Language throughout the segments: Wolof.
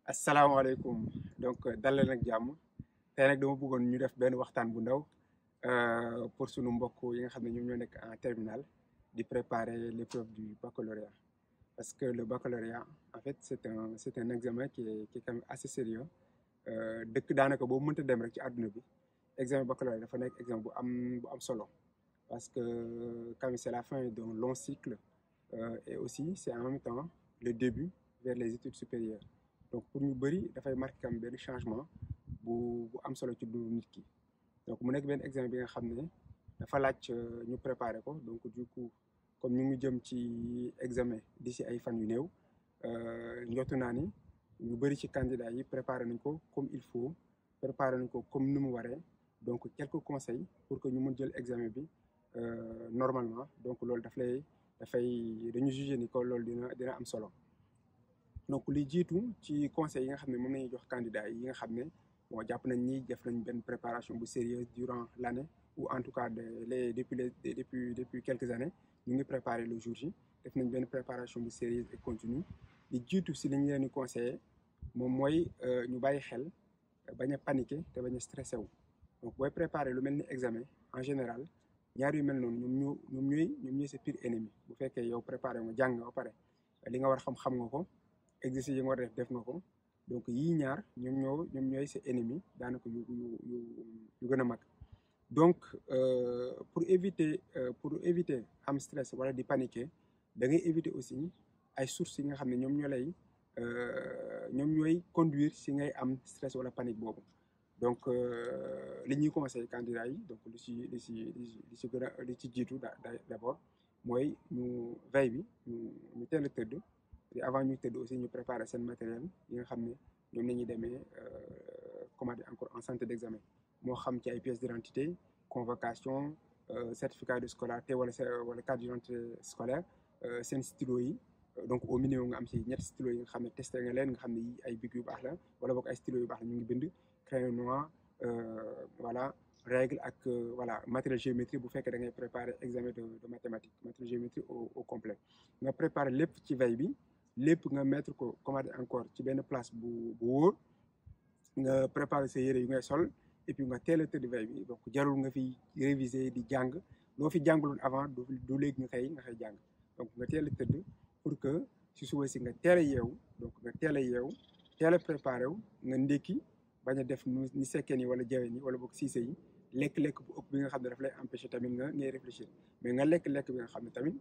asalaamaaleykum donc dal leen ak jàmm tey nag dama bëggoon ñu def benn waxtaan bu ndaw pour sunu mbokk yi nga xam ne ñoom ñoo nekk en terminale di préparer l'épreuve du baccalauréat parce que le baccalauréat en fait c'est un c'est un examen qui est qui est quand même assez sérieux dëkk daanaka boobu mënta dem rek ci àdduna bi examen baccalauréat dafa nekk examen bu am bu am solo parce que quand même c'est la fin d'un long cycle et aussi c'est en même temps le début vers les études supérieures donc pour ñu bëri dafay marqué kam benn changement bu bu am solo ci dundu nit ki donc mu nekk benn examen bi nga xam ne dafa laaj ñu préparer ko donc du coup comme ñu ngi jëm ci examen d'ici ay fan yu néew njottu naa ni ñu bëri ci candidats yi préparer nañ ko comme il faut préparer nañ ko comme ni mu waree donc quelques conseils pour que ñu mën jël examen bi normalement donc loolu daf lay dafay dañu juger ni ko loolu dina dina am solo donc li jiitu ci conseil yi nga xam ne moom nañuy jox candidats yi nga xam ne bon jàpp nañ ni def nañ benn préparation bu sérieuse durant l'année ou en tout cas de les depuis les depuis depuis quelques années ñu ngi préparer le jour J def nañ benn préparation bu sérieuse et continue li jiitu si li ñu leen di conseiller moom mooy ñu bàyyi xel bañ a paniquer te bañ a stressé wu donc booy préparer lu mel ni examen en général ñaar yu mel noonu ñoom ñoo ñoom ñooy ñoom ñooy sa pire ennemi bu fekkee yow préparer nga jàng nga ba pare li nga war a xam-xam nga ko exercice yi nga war a def def nga ko donc yii ñaar ñoom ñoo ñoom ñooy sa ennemi daanaka yu yu yu yu gën a mag donc pour éviter pour éviter am stress wala di paniquer da ngay éviter aussi ay sources yi nga xam ne ñoom ñoo lay ñoom ñooy conduire si ngay am stress wala panique boobu donc li ñuy conseil candidats yi donc li ci li ci li ci gën a li ci jiitu d'abord mooy ñu veille bi ñu ñu teel a tëdd et avant ñuy tëdd aussi ñu préparer seen matériel yi nga xam ne ñoom la ñuy demee comment dire encore en santé d'examen moo xam ci ay pièces d'identité convocation certificat de scolarité wala wala carte d'identité scolaire seen stylo yi donc au minimum nga am ci ñetti stylo yi nga xam ne testé nga leen nga xam ne yi ay bic yu baax la wala boog ay stylo yu baax la ñu ngi bind crayon noir voilà règle ak voilà matériel géométrie bu fekkee da ngay préparer examen de de mathématiques matériel géométrie au au complet nga préparer lépp ci veille bi lépp nga mettre ko comment dire encore ci benn place bu bu wóor nga préparer sa yére yu ngay sol et puis nga teel a tëdd veille bi donc jarul nga fi réviser di jàng loo fi jàngaloon avant du du léegi nga xëy nga xëy jàng donc nga teel a tëdd pour que si suba si nga teel a yeewu donc nga teel a yeewu teel a préparé wu nga ndékki bañ a def nu ni sekkee ni wala jawe ni wala boog siise yi lekk-lekk bu ëpp bi nga xam ne daf lay empêcher tamit nga ngay réfléchir mais nga lekk-lekk bi nga xam ne tamit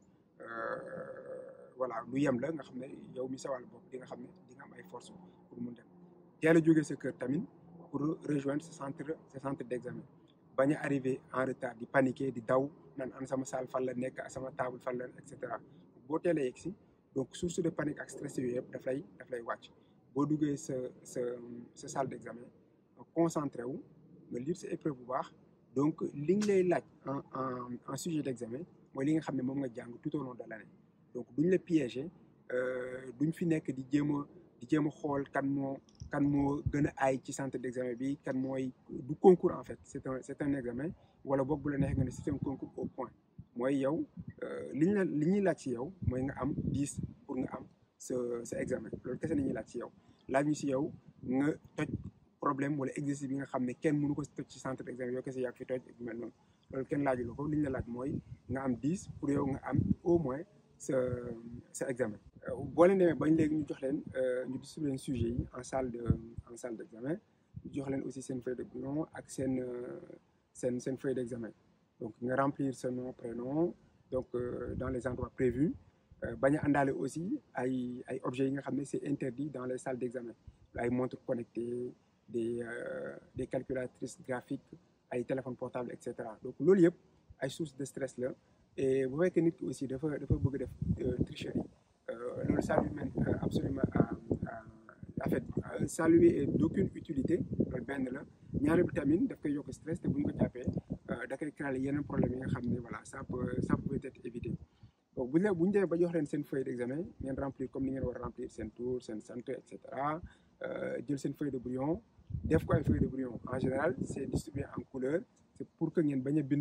voilà lu yem la nga xam ne yow mi sawal bopp di nga xam ne di nga am ay force pour mun dem teel a jógee sa kër tamit pour rejoindre ce centre ce centre d'examen bañ a arrivé en retard di paniquer di daw naan an sama salle fan la nekk sama table fan la et cetera boo teelee yegg si donc source de panique ak stress yooyu yëpp daf lay daf lay wàcc boo duggee sa sa sa salle d'examen concentré wu nga lire sa épreuve bu baax donc li ñu lay laaj en en en sujet d'examen mooy li nga xam ne moom nga jàng tout au long de l'année donc duñ la piéger duñ fi nekk di jéem a di jéem a xool kan moo kan moo gën a aay ci centre d'examen bi kan mooy du concours en fait c'est un c'est un examen wala boog bu la neexee nga ne c'est un concours au point mooy yow li ñu la li ñuy laaj ci yow mooy nga am 10 pour nga am sa sa examen loolu kese la ñuy laaj ci yow laaj ñu ci yow nga toj problème wala exercice bi nga xam ne kenn mënu ko toj ci centre d'examen yow kese yaa fi toj mel noonu loolu kenn laaju la ko li ñu la laaj mooy nga am 10 pour yow nga am au moins sa sa examen boo leen demee bañ léegi ñu jox leen ñu distribuer leen sujet yi en salle de en salle d'examen ñu jox leen aussi seen feuille de brouillon ak seen seen seen feuille d'examen donc nga remplir ce nom prénom donc dans les endroits prévus bañ a àndaale aussi ay ay objets yi nga xam ne c'est interdit dans les salles d'examen ay montres connectées des des calculatrices graphiques ay téléphones portables et cetera donc loolu yëpp ay sources de stress la et bu fekkee nit ki aussi dafa dafa bëgg def tricherie loolu ça lui mène absolument à en fait ça lui est d'aucune utilité loolu benn la ñaari bi tamit daf koy yokk stress te bu ñu ko jàppee da koy créer yeneen problème yi nga xam ne voilà ça peut ça peut être évité donc bu ñu la bu ñu demee ba jox leen seen feuille d'examen ngeen remplir comme ni ngeen war a remplir seen tour seen sant et cetera jël seen feuille de brouillon def ko ay feuille de brouillon en général c'est distribué en couleur c'est pour que ngeen bañ a bind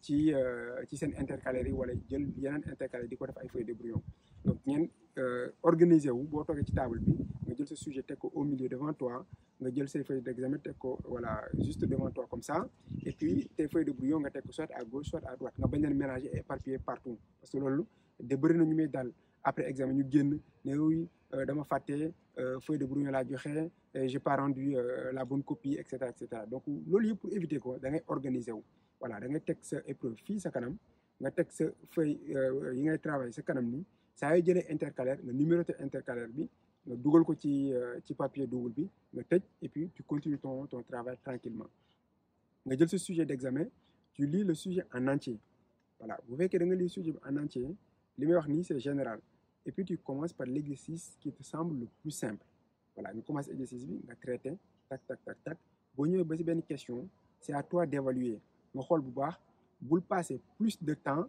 ci ci seen intercalaire yi wala jël yeneen intercalaire di ko def ay feuilles de brouillon donc ngeen organiser wu boo toogee ci table bi nga jël sa sujet teg ko au milieu devant toi nga jël say feuilles d'examen teg ko voilà juste devant toi comme ça et puis tes feuilles de brouillon nga teg ko soit à gauche soit à droite nga bañ leen mélanger et éparpiller partout parce que loolu de bëri na ñu muy dal après examen ñu génn ne oui dama fàtte feuille de brouillon laa joxe j'ai pas rendu la bonne copie et cetera et cetera donc loolu yëpp pour éviter ko da ngay organiser wu voilà da ngay teg sa épreuve fii sa kanam nga teg sa feuille yi ngay travailler sa kanam ni saa yoo jëlee intercalaire nga numéroter intercalaire bi nga dugal ko ci ci papier double bi nga tëj et puis tu continues ton ton travail tranquillement nga jël sa sujet d'examen tu lis le sujet en entier voilà bu fekkee da nga lire sujet bi en entier li may wax nii c'est général et puis tu commences par l'exercice qui te semble le plus simple voilà nga commence exercice bi nga traité tac tac tac tac boo ñëwee ba ci benn question c'est à toi d'évaluer nga xool bu baax bul passer plus de temps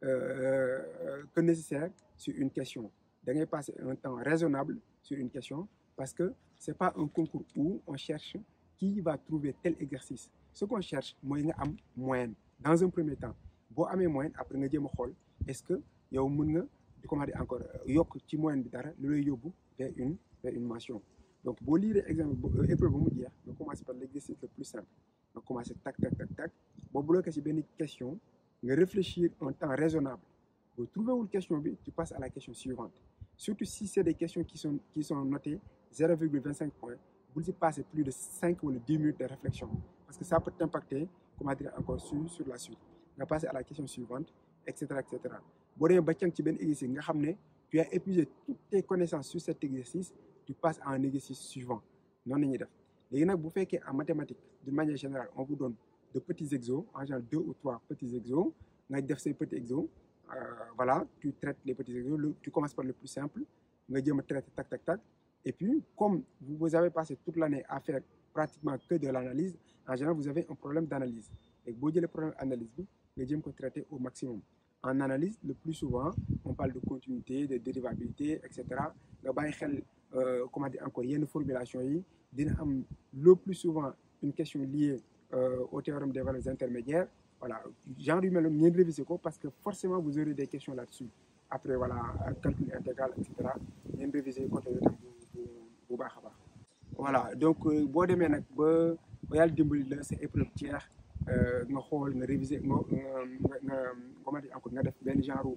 euh, que nécessaire sur une question da ngay passer un temps raisonnable sur une question parce que c'est pas un concours où on cherche qui va trouver tel exercice ce qu'on cherche mooy nga am moyenne dans un premier temps boo amee moyenne après nga jéem a xool est-ce que yow mën nga di comment dire encore yokk ci moyenne bi dara lu lay yóbbu vers une vers une mention donc boo liiree examen épreuve ba mu jeex nga commencer par l'exercice le plus simple nga commencer tac tac tac tac boo bloqué ci benn question nga réfléchir un temps raisonnable boo trouvé wul question bi tu passes à la question suivante surtout si c'est des questions qui sont qui sont notées 0,25 points bul ci passer plus de cinq wala dix minutes de réflexion parce que ça peut t'impacter comment dire encore sur sur la suite nga passer à la question suivante et cetera et cetera boo demee ba càng ci benn exercice nga xam ne tu as épuisé toutes tes connaissances sur cet exercice tu passes à un exercice suivant noonu la ñuy def léegi nag bu fekkee en mathématiques d'une manière générale on vous donne de petits exos en général deux ou trois petits exos nga def say petits exos euh, voilà tu traites les petits exos le, tu commences par le plus simple nga jéem a traiter tac tac tac et puis comme vous avez passé toute l'année à faire pratiquement que de l'analyse en général vous avez un problème d'analyse léegi boo jëlee problème analyse bi nga jéem ko traiter au maximum en analyse le plus souvent on parle de continuité de dérivabilité et cetera nga bàyyi xel euh, comment dire encore yenn formulation yi dina am le plus souvent une question liée euh, au théorème des valeurs intermédiaires voilà genre yu mel noonu ngeen réviser ko parce que forcément vous aurez des questions là-dessus après voilà calcul intégral et cetera ngeen réviser côté yooyu tam bu bu baax a baax. voilà donc boo demee nag ba ba yàlla dimbali la sa épreuve jeex nga xool nga réviser nga nga nga comment dire encore nga def benn genre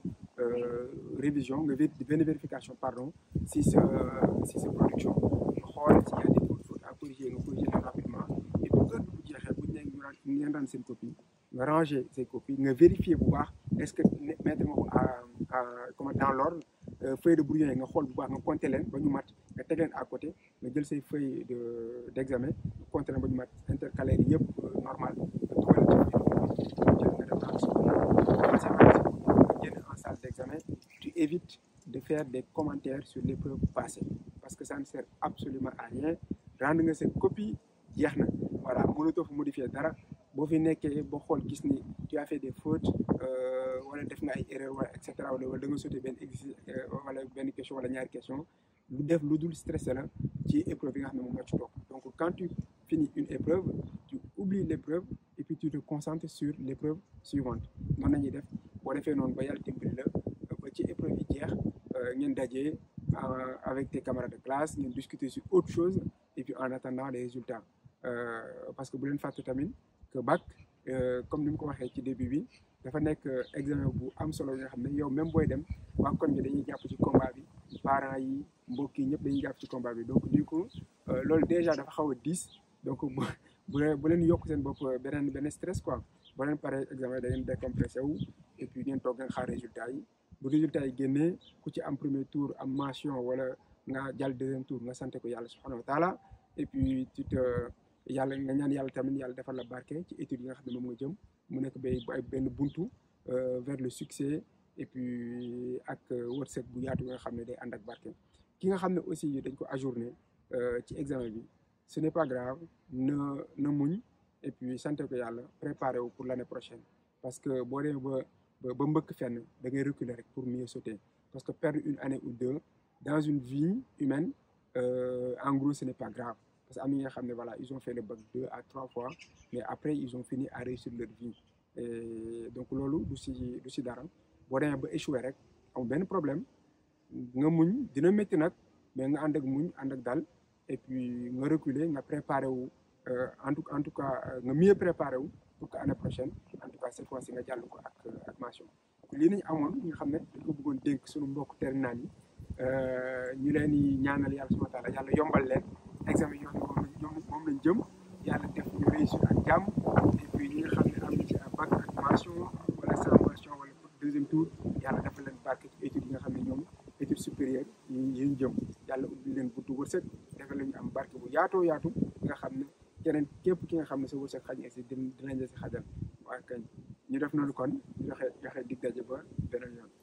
révision nga benn vérification pardon si sa si sa production nga xool s'il y a des fautes à corriger nga corriger leen rapidement et puis heure bu jeexee bu ñu nee ñu ñu ngeen daan seen copie nga ranger say copies nga vérifier bu baax est-ce que mettre nga ko à à comment dans l'ordre feuille de brouillon yi nga xool bu baax nga compter leen ba ñu mat nga teg leen à côté nga jël say feuille de d'examen nga compter leen ba ñu mat intercalaire yëpp normal nga dugal ci jël nga def nga génn en salle d'examen tu évites de faire des commentaires sur l'épreuve passée parce que ça ne sert absolument à rien rendre nga seen copie jeex na voilà mënatoo fa modifier dara boo fi nekkee boo xool gis ni tu as fait des fautes wala def nga ay erreurs wala et cetera wala da nga sauté benn exercice wala benn question wala ñaari question lu def lu dul stressé la ci épreuve yi nga xam ne moom moo ci topp donc quand tu finis une épreuve tu oublies l'épreuve et puis tu te concentres sur l'épreuve suivante noonu la ñuy def boo defee noonu ba yàlla dimbali la ba ci épreuve yi jeex ngeen dajee avec tes camarades de classe ngeen discuter sur autre chose et puis en attendant les résultats parce que bu leen fàtte tamit que bac comme ni mu ko waxee ci début bi dafa nekk examen bu am solo nga xam ne yow même booy dem waa koñ bi dañuy jàpp ci combat bi parents yi mbokk yi ñëpp dañuy jàpp ci combat bi donc du coup loolu déjà dafa xaw a diis donc bu bu leen yokk seen bopp beneen beneen stress quoi boo leen paree examen da ngeen décompressé wu et puis ngeen toog ngeen xaar résultat yi bu résultat yi génnee ku ci am premier tour am mention wala nga jàll deuxième tour nga sant ko yàlla subhanahu wa taala et puis tu te yàlla nga ñaan yàlla tamit yàlla defal la barke ci études yi nga xam ne moom nga jëm mu nekk bay benn buntu vers le succès et puis ak wërsëg bu yaatu nga xam ne day ànd ak barke ki nga xam ne aussi dañ ko ajourné ci examen bi ce n'est pas grave na na muñ et puis sant ko yàlla préparé wu pour l'année prochaine parce que boo demee ba ba mbëkk fenn da ngay reculer rek pour mieux sauter parce que perdre une année ou deux dans une vie humaine en gros ce n'est pas grave parce que am na ñi nga xam ne voilà ils ont fait le bac deux à trois fois mais après ils ont fini à réussir leur vie et donc loolu du si du si dara boo demee ba échoué rek amul benn problème nga muñ dina métti nag mais nga ànd ak muñ ànd ak dal et puis nga reculer nga préparé wu en tout en tout cas nga mieux préparé wu pour que année prochaine en tout cas cette fois ci nga jàll ko ak ak mention lii nañu amoon ñu xam ne dañ ko bëggoon dénk suñu mbokk terminal yi ñu leen di ñaanal yàlla subhanahu wa taala yàlla yombal leen examen yoo xam ne moom lañ jëm yàlla def ñu réussir ak jàmm et puis ñi nga xam ne am na ci bac ak mention wala sans mention wala deuxième tour yàlla dafa leen barke ci études yi nga xam ne ñoom études supérieures yi yi ñu jëm yàlla ubbi leen buntu wërsëg dafa leen am barke bu yaatoo yaatu nga xam ne keneen képp ki nga xam ne sa wërsëg xaj na si dinañ la si xajal waaye kañ ñu def noonu kon joxe joxe dig daje ba beneen yoon